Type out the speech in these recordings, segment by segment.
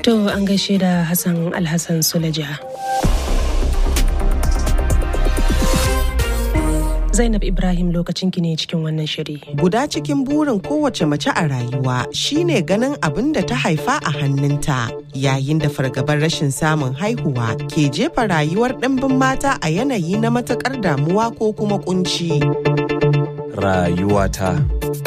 To an gaishe da Hassan Alhassan Sulaja. Zainab Ibrahim lokacin ki ne cikin wannan shiri. Guda cikin burin kowace mace a rayuwa shine ganin abin da ta haifa a hannunta yayin da fargabar rashin samun haihuwa ke jefa rayuwar ɗimbin mata a yanayi na matakar damuwa ko kuma kunci. Rayuwata.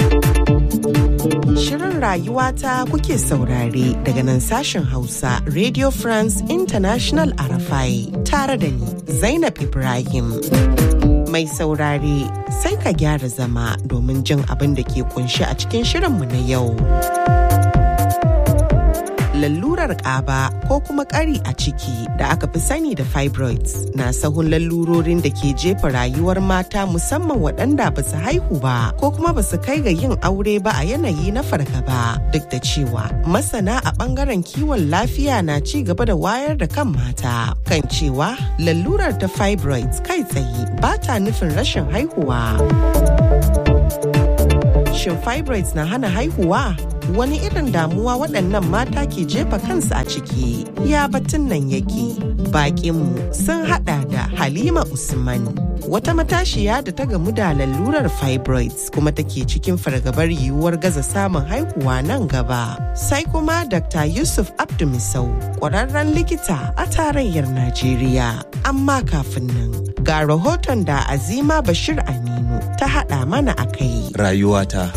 Shirin rayuwata kuke saurare daga nan sashen Hausa Radio France International Arafai tare da ni Zainab Ibrahim. Mai saurare sai ka gyara zama domin jin abin da ke kunshi a cikin shirinmu na yau. Lalurar ƙaba ko kuma ƙari a ciki da aka fi sani da fibroids na sahun lalurorin da ke jefa rayuwar mata musamman waɗanda ba su haihu ba ko kuma ba su kai ga yin aure ba a yanayi na fargaba duk da cewa masana a ɓangaren kiwon lafiya na ci gaba da wayar da kan mata kan cewa lalurar ta fibroids kai tsaye ba ta nufin rashin haihuwa. Shin fibroids na hana haihuwa? Wani irin damuwa waɗannan mata ke jefa kansu a ciki? Ya batun nan yake. Bakinmu sun haɗa da Halima Usman. Wata matashiya da ta gamu da lalurar fibroids kuma take cikin fargabar yiwuwar gaza samun haihuwa nan gaba. Sai kuma Dr. Yusuf Abdumisau, ƙwararren likita a tarayyar Najeriya. Amma kafin nan, ga rahoton da Azima Bashir Aminu ta haɗa mana a kai. Rayuwata.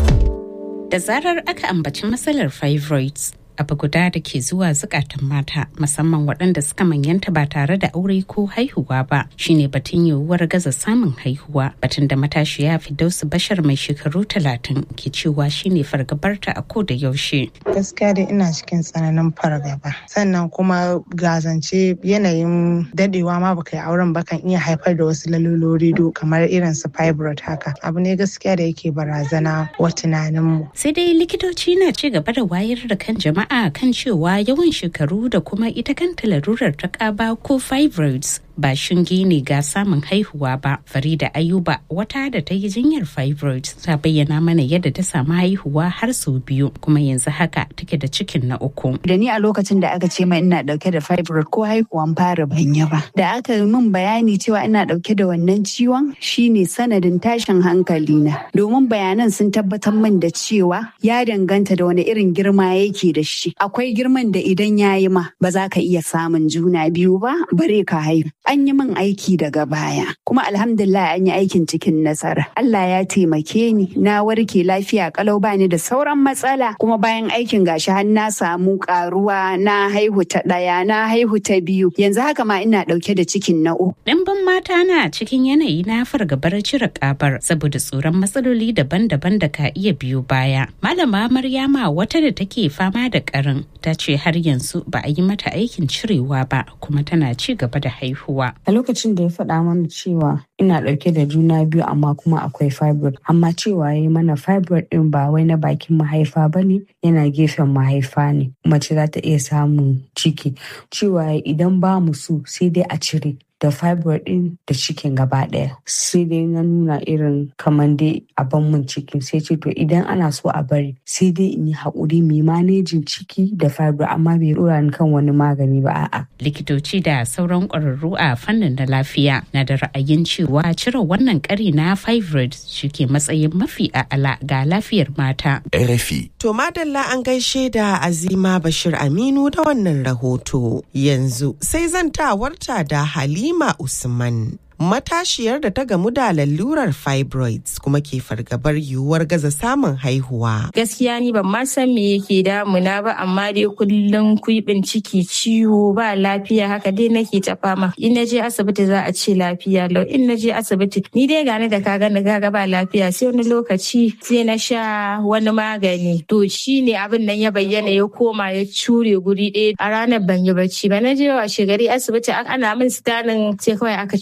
Da zarar aka ambaci matsalar fibroids, abu guda da ke zuwa zukatan mata musamman waɗanda suka manyanta ba tare da aure ko haihuwa ba shine batun yiwuwar gaza samun haihuwa batun da matashiya Fidausu Bashar mai shekaru talatin ke cewa shine fargabarta a ko da yaushe. Gaskiya da ina cikin tsananin fargaba sannan kuma gazance yanayin dadewa ma baka yi auren ba kan iya haifar da wasu lalurori do kamar irin su fibroid haka abu ne gaskiya da yake barazana wa tunaninmu. Sai dai likitoci na ci gaba da wayar da kan jama'a jama'a kan cewa yawan shekaru da kuma ita kanta larurar ta ƙaba ko fibroids ba shinge ne ga samun haihuwa ba farida ayuba wata da ta yi jinyar fibroids ta bayyana mana yadda ta samu haihuwa har sau biyu kuma yanzu haka take da cikin na uku da ni a lokacin da aka ce mai ina dauke da fibroid ko haihuwan fara ban yi ba da aka yi min bayani cewa ina dauke da wannan ciwon shine sanadin tashin hankali na domin bayanan sun tabbatar min da cewa ya danganta da wani irin girma yake da shi akwai girman da idan ya yi ma ba za ka iya samun juna biyu ba bare ka haihu an yi min aiki daga baya kuma alhamdulillah an yi aikin cikin nasara Allah ya taimake ni na warke lafiya kalau bani da sauran matsala kuma bayan aikin gashi har na samu karuwa na haihu ta daya na haihu ta biyu yanzu haka ma ina dauke da cikin na uku Ɗimbin mata na cikin yanayi na fargabar cire kabar saboda tsoron matsaloli daban-daban da ka iya biyo baya. Malama Maryama wata da take fama da karin ta ce har yanzu ba a yi mata aikin cirewa ba kuma tana ci gaba da haihuwa. A lokacin da ya faɗa mana cewa ina ɗauke da juna biyu amma kuma akwai fibroid amma cewa ya yi mana fibroid ɗin ba wai na bakin mahaifa ba ne yana gefen mahaifa ne mace za ta iya samun ciki cewa idan ba mu so sai dai a cire da fibroid din da cikin gaba daya sai dai na nuna irin kamar dai a ban mun ciki sai ce to idan ana so a bari sai dai in yi haƙuri mai manejin ciki da fibroid amma bai dora ni kan wani magani ba a'a. likitoci da sauran ƙwararru a fannin na lafiya na da ra'ayin cewa cire wannan ƙari na fibroid ke matsayin mafi a'ala ga lafiyar mata. RFI. To madalla an gaishe da Azima Bashir Aminu da wannan rahoto. Yanzu sai zantawarta da Halima Usman. matashiyar da ta gamu da lalurar fibroids kuma ke fargabar yiwuwar gaza samun haihuwa. Gaskiya ni ban ma san me yake damuna ba amma dai kullum kuibin ciki ciwo ba lafiya haka dai nake ta fama. In na je asibiti za a ce lafiya lau in na je asibiti ni dai gane da ka gani gaga ba lafiya sai wani lokaci sai na sha wani magani. To shi ne abin nan ya bayyana ya koma ya cure guri ɗaya a ranar ban yi bacci ba na je wa shegari asibiti ana min sitanin sai kawai aka ce wai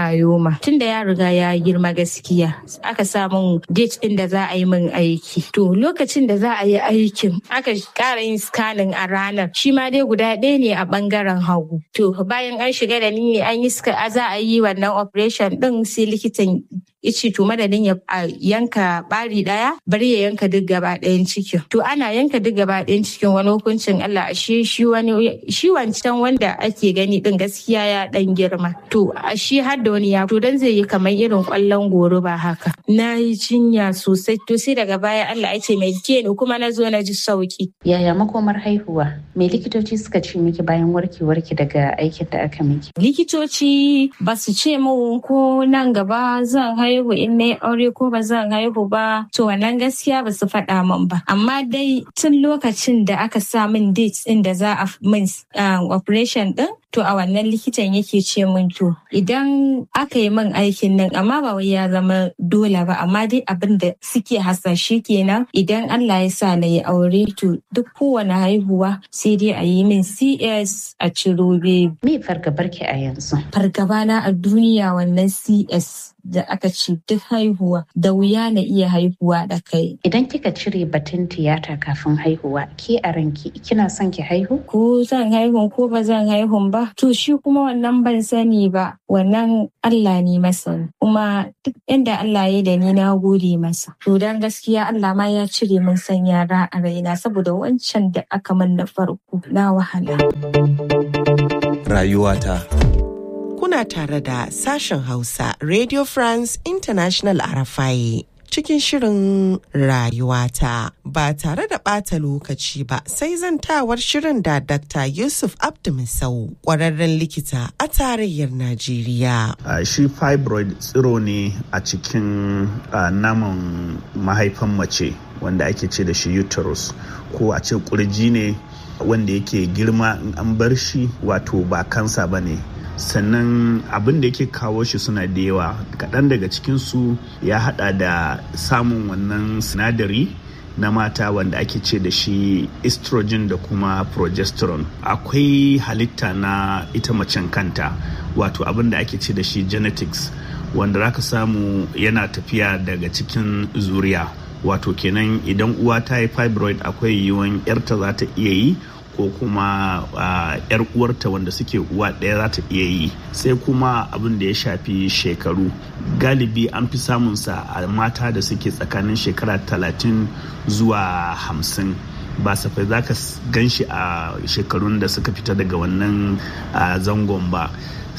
mayoma tunda ya riga ya girma gaskiya aka sa min date din da za a yi min aiki to lokacin da za a yi aikin aka ƙara yin scanning a ranar shi ma dai guda ɗaya ne a ɓangaren hagu to bayan an shiga da ni ne an yi za a yi wannan operation din sai likitan ice to madadin ya yanka bari daya bari ya yanka duk gaba ɗayan cikin to ana yanka duk gaba ɗayan cikin wani hukuncin Allah ashe shi wani shi wancan wanda ake gani din gaskiya ya dan girma to ashe har da wani ya to dan zai yi kamar irin kwallon goro ba haka na yi jinya sosai to sai daga baya Allah ya ce mai ke ni kuma na zo na ji sauki yaya makomar haihuwa me likitoci suka ce miki bayan warkewarki daga aikin da aka miki likitoci ba su ce mu ko nan gaba zan haihu in na aure ko ba zan haihu ba to wannan gaskiya ba su faɗa min ba amma dai tun lokacin da aka sa min date din da za a min operation din to a wannan likitan yake ce min to idan aka yi min aikin nan amma ba wai ya zama dole ba amma dai abin da suke hasashe kenan idan Allah ya sa na yi aure to duk kowane haihuwa sai dai a yi min CS a ciro baby. Me fargabarki a yanzu? Fargaba na a duniya wannan CS da aka ce duk haihuwa da wuya na iya haihuwa da kai. Idan kika cire batun tiyata kafin haihuwa ke a ranki kina son ki haihu? Ko zan haihu ko ba zan haihu ba to shi kuma wannan ban sani ba wannan Allah ne masa kuma duk inda Allah ya da ni na gode masa. To dan gaskiya Allah ma ya cire min san yara a raina saboda wancan da aka min na farko na wahala. Rayuwata. kuna tare da sashen Hausa Radio France International Arafai. Cikin shirin rayuwata ba tare da ɓata lokaci ba sai zantawar shirin da Dr. Yusuf Abdumisau ƙwararren likita a tarayyar Najeriya. Uh, shi fibroid tsiro ne a cikin uh, naman mahaifan mace wanda ake ce da shi uterus ko a ce kurji ne wanda yake girma in an bar shi wato ba kansa ba ne sannan abin da yake kawo shi suna da yawa kaɗan daga cikinsu ya hada da samun wannan sinadari na mata wanda ake ce da shi estrogen da kuma progesterone akwai halitta na ita macen kanta wato abin da ake ce da shi genetics wanda zaka samu yana tafiya daga cikin zuriya wato kenan idan uwa ta yi fibroid akwai yiwuwan yarta za ta iya yi ko kuma yar uwarta wanda suke uwa ɗaya za ta iya yi sai kuma abin da ya shafi shekaru galibi an fi samunsa a mata da suke tsakanin shekara talatin zuwa hamsin ba safai za ka gan shi a shekarun da suka fita daga wannan zangon ba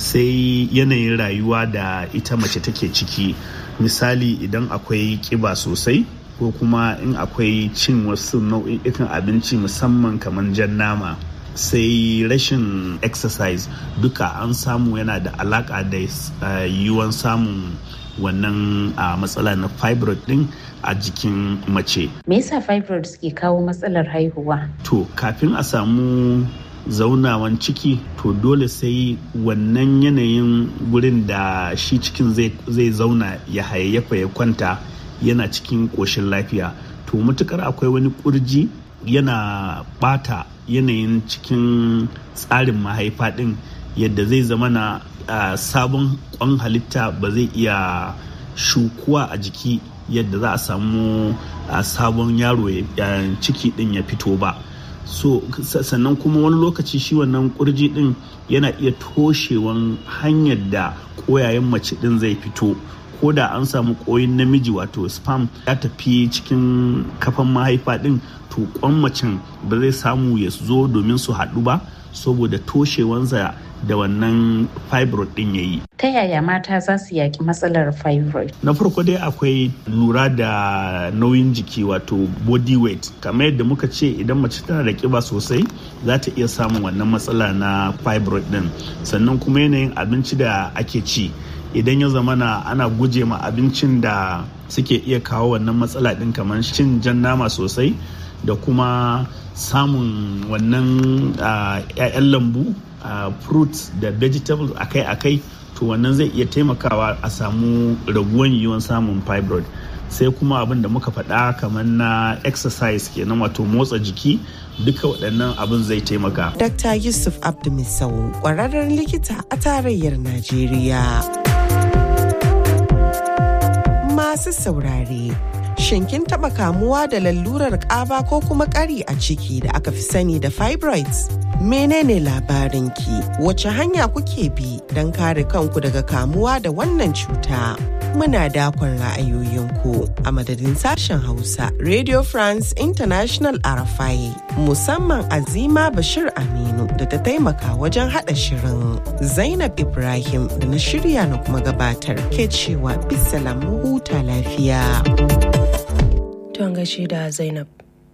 sai yanayin rayuwa da ita mace take ciki misali idan akwai kiba sosai ko kuma in akwai cin wasu nau'ikan abinci musamman kamar jan nama sai rashin exercise duka an samu yana da alaka da yiwuwan samun wannan matsala na fibroid din a jikin mace. Me yasa fibroid suke kawo matsalar haihuwa? To kafin a samu zaunawan ciki to dole sai wannan yanayin gurin da shi cikin zai zauna ya hayayyafa ya kwanta yana cikin ƙoshin lafiya to matukar akwai wani ƙurji yana bata yanayin cikin tsarin mahaifa ɗin yadda zai zama na sabon kwan halitta ba zai iya shukuwa a jiki yadda za a samu sabon yaro ciki ɗin ya fito ba so sannan kuma wani lokaci shi wannan kurji ɗin yana iya toshewan hanyar da ƙoyayen mace ɗin zai fito ko da an samu koyin namiji wato spam ya tafi cikin kafan mahaifa din to kwan macen ba zai samu ya zo domin su haɗu ba saboda toshewansa da wannan fibroid din ya yi. Ta yaya mata za su yaki matsalar fibroid? Na farko dai akwai lura da nauyin jiki wato body weight. Kamar yadda muka ce idan mace tana da kiba sosai za ta iya samun wannan matsala na fibroid din. Sannan kuma yanayin abinci da ake ci. idan ya zama na ana guje ma abincin da suke iya kawo wannan matsala din kamar cin jan nama sosai da kuma samun wannan 'ya'yan lambu fruits da vegetables akai-akai to wannan zai iya taimakawa a samu raguwan yiwuwan samun fibroid sai kuma abin da muka faɗa kamar na exercise kenan wato motsa jiki duka waɗannan abin zai taimaka. Dr. Yusuf Abdumisau ƙwararren likita a tarayyar Najeriya. Masu saurare, shin kin taɓa kamuwa da lalurar ƙaba ko kuma ƙari a ciki da aka fi sani da fibroids? Menene labarinki? Wace hanya kuke bi don kare kanku daga kamuwa da wannan cuta? Muna dakon ra'ayoyinku a madadin sashen Hausa Radio France International Arafai musamman Azima Bashir Aminu da ta taimaka wajen haɗa shirin. Zainab Ibrahim da na shirya na kuma gabatar ke cewa bisalam huta lafiya. Tuwon gaishe da Zainab.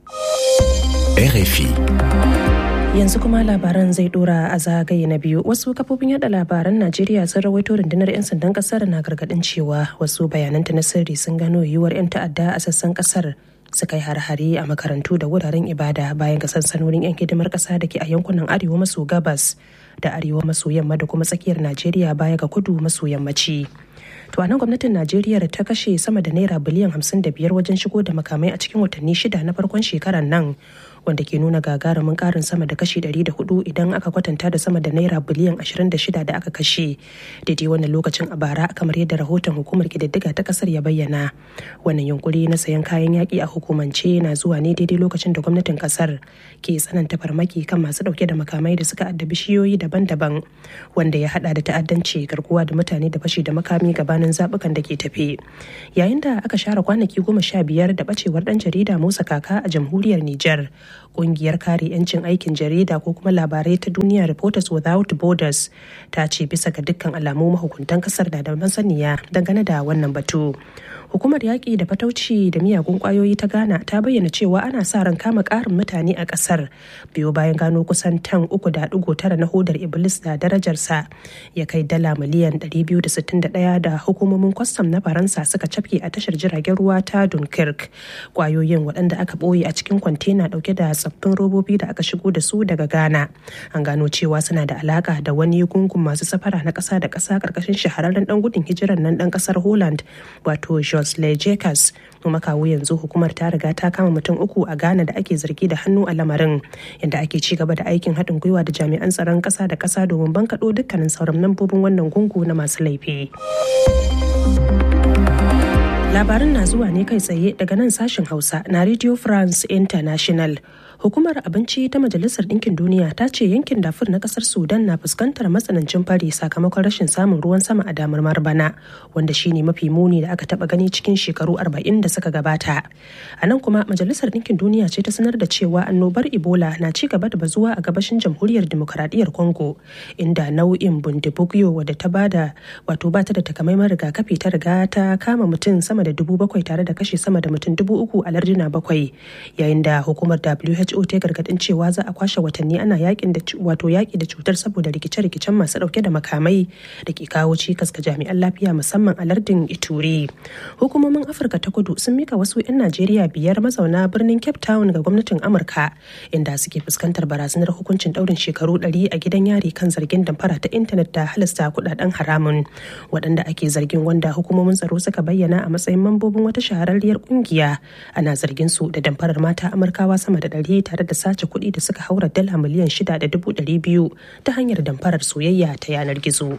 RFI. Yanzu kuma labaran zai dora a zagaye na biyu wasu kafofin yada labaran Najeriya sun rawaito rundunar 'yan sandan kasar na gargadin cewa wasu bayananta na sirri sun gano yiwuwar 'yan ta'adda a sassan kasar su kai har-hare a makarantu da wuraren ibada bayan ga sansanonin 'yan hidimar kasa da ke a yankunan arewa maso gabas da arewa maso yamma da kuma tsakiyar Najeriya baya ga kudu maso yammaci. To a nan gwamnatin Najeriya ta kashe sama da naira biliyan 55 wajen shigo da makamai a cikin watanni shida na farkon shekarar nan wanda ke nuna gagarumin karin sama da kashi 104 idan aka kwatanta da sama da naira biliyan 26 da aka kashe daidai wannan lokacin a bara kamar yadda rahoton hukumar kididdiga ta kasar ya bayyana wannan yunkuri na sayan kayan yaki a hukumance na zuwa ne daidai lokacin da gwamnatin kasar ke tsananta farmaki kan masu dauke da makamai da suka addabi shiyoyi daban-daban wanda ya hada da ta'addanci garkuwa da mutane da fashi da makami gabanin zabukan da ke tafe yayin da aka share kwanaki goma sha biyar da bacewar dan jarida musa kaka a jamhuriyar niger kungiyar kare 'yancin aikin jarida ko kuma labarai ta duniya reporters without borders ta ce bisa ga dukkan alamu mahukuntan kasar da da masaniya dangane da wannan batu hukumar yaƙi da fatauci da miyagun ƙwayoyi ta ghana ta bayyana cewa ana sa ran kama ƙarin mutane a ƙasar biyo bayan gano kusan tan uku da ɗigo tara na hodar iblis da darajarsa ya kai dala miliyan 261 da hukumomin kwastam na faransa suka cafke a tashar jiragen ruwa ta dunkirk ƙwayoyin waɗanda aka ɓoye a cikin kwantena ɗauke da tsaffin robobi da aka shigo da su daga ghana an gano cewa suna da alaƙa da wani gungun masu safara na ƙasa da ƙasa ƙarƙashin shahararren ɗan gudun hijirar nan ɗan ƙasar holland wato Jocelyn Jacobs kuma kawo yanzu hukumar ta riga ta kama mutum uku a Ghana da ake zargi da hannu a lamarin inda ake ci gaba da aikin haɗin gwiwa da jami'an tsaron ƙasa da ƙasa domin bankaɗo dukkanin sauran lambobin wannan gungu na masu laifi. Labarin na zuwa ne kai tsaye daga nan sashen Hausa na Radio France International. Hukumar Abinci ta Majalisar Ɗinkin Duniya ta ce yankin dafur na ƙasar Sudan na fuskantar matsanancin fari sakamakon rashin samun ruwan sama a damar bana wanda shine mafi muni da aka taɓa gani cikin shekaru 40 da suka gabata. A nan kuma Majalisar Ɗinkin Duniya ce ta sanar da cewa annobar Ebola na ci gaba da bazuwa a gabashin Jamhuriyar Dimokuraɗiyyar Congo inda nau'in bundibugyo wadda ta bada wato bata da takamaiman rigakafi ta riga ta kama mutum sama da dubu bakwai tare da kashe sama da mutum dubu uku a larduna bakwai yayin da hukumar WHO ta gargadin cewa za a kwashe watanni ana yakin da wato yaki da cutar saboda rikice-rikicen masu dauke da makamai da ke kawo cikas ga jami'an lafiya musamman a lardin Ituri. Hukumomin Afirka ta Kudu sun mika wasu 'yan Najeriya biyar mazauna birnin Cape Town ga gwamnatin Amurka inda suke fuskantar barazanar hukuncin daurin shekaru 100 a gidan yari kan zargin damfara ta intanet da halasta kudaden haramun waɗanda ake zargin wanda hukumomin tsaro suka bayyana a matsayin mambobin wata shahararriyar kungiya ana zargin su da damfarar mata Amurkawa sama da ɗari tare da sace kuɗi da suka haura dala miliyan shida da dubu ɗari biyu ta hanyar damfarar soyayya ta yanar gizo.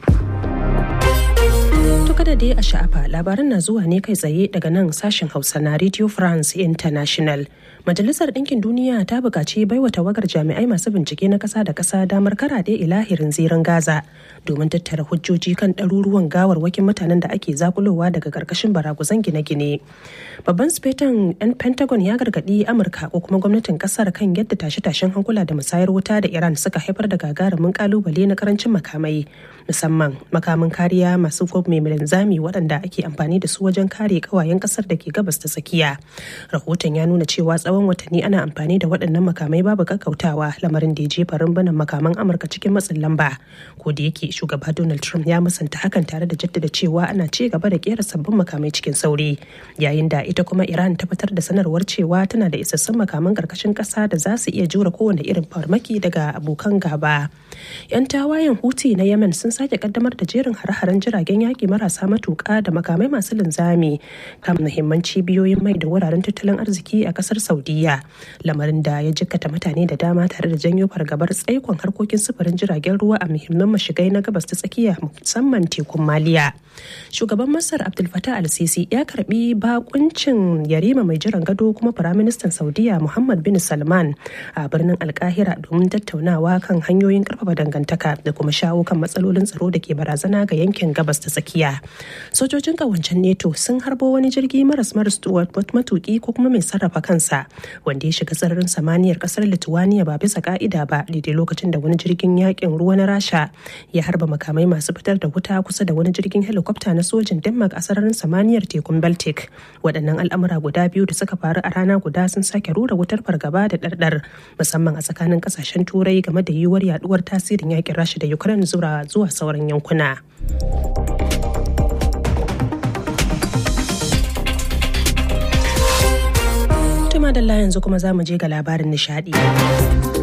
To kada dai a sha'afa labaran na zuwa ne kai tsaye daga nan sashen Hausa na Radio France International. Majalisar Ɗinkin Duniya ta buƙaci baiwa tawagar jami'ai masu bincike na ƙasa da ƙasa damar karaɗe ilahirin zirin Gaza domin tattara hujjoji kan ɗaruruwan gawarwakin mutanen da ake zakulowa daga ƙarƙashin baraguzan gine-gine. Babban sufetan 'yan Pentagon ya gargaɗi Amurka ko kuma gwamnatin ƙasar kan yadda tashe-tashen hankula da musayar wuta da Iran suka haifar da gagarumin ƙalubale na karancin makamai musamman makamin kariya masu mai linzami waɗanda ake amfani da su wajen kare ƙawayen ƙasar da ke gabas ta tsakiya. Rahoton ya nuna cewa tsawon watanni ana amfani da waɗannan makamai babu kakkautawa lamarin da ya jefa rumbunan makaman Amurka cikin matsin lamba. Ko da yake shugaba Donald Trump ya musanta hakan tare da jaddada cewa ana ci gaba da kera sabbin makamai cikin sauri. Yayin da ita kuma Iran ta fitar da sanarwar cewa tana da isassun makaman ƙarƙashin ƙasa da za su iya jure kowane irin farmaki daga abokan gaba. 'Yan tawayen Houthi na Yemen sun sake kaddamar da jerin hare-haren jiragen yaƙi marasa matuƙa da makamai masu linzami kan muhimman cibiyoyin mai da wuraren tattalin arziki a ƙasar Saudi saudiya lamarin da ya jikkata mutane da dama tare da janyo fargabar tsaikon harkokin sufurin jiragen ruwa a muhimman mashigai na gabas ta tsakiya musamman tekun maliya shugaban masar abdul fatah al-sisi ya karbi bakuncin yarima mai jiran gado kuma firaministan saudiya muhammad bin salman a birnin alkahira domin tattaunawa kan hanyoyin karfafa dangantaka da kuma shawo kan matsalolin tsaro da ke barazana ga yankin gabas ta tsakiya sojojin kawancen neto sun harbo wani jirgi maras maras matuki ko kuma mai sarrafa kansa wanda ya shiga sararin samaniyar kasar lithuania ba bisa ka'ida ba daidai lokacin da wani jirgin yakin ruwa na rasha ya harba makamai masu fitar da wuta kusa da wani jirgin helicopter na sojin denmark a sararin samaniyar tekun baltic waɗannan al'amura guda biyu da suka faru a rana guda sun sake rura wutar fargaba da ɗarɗar musamman a tsakanin ƙasashen turai game da yiwuwar yaduwar tasirin yakin rasha da ukraine zuwa zuwa sauran yankuna Tuma da yanzu kuma za mu je ga labarin nishadi.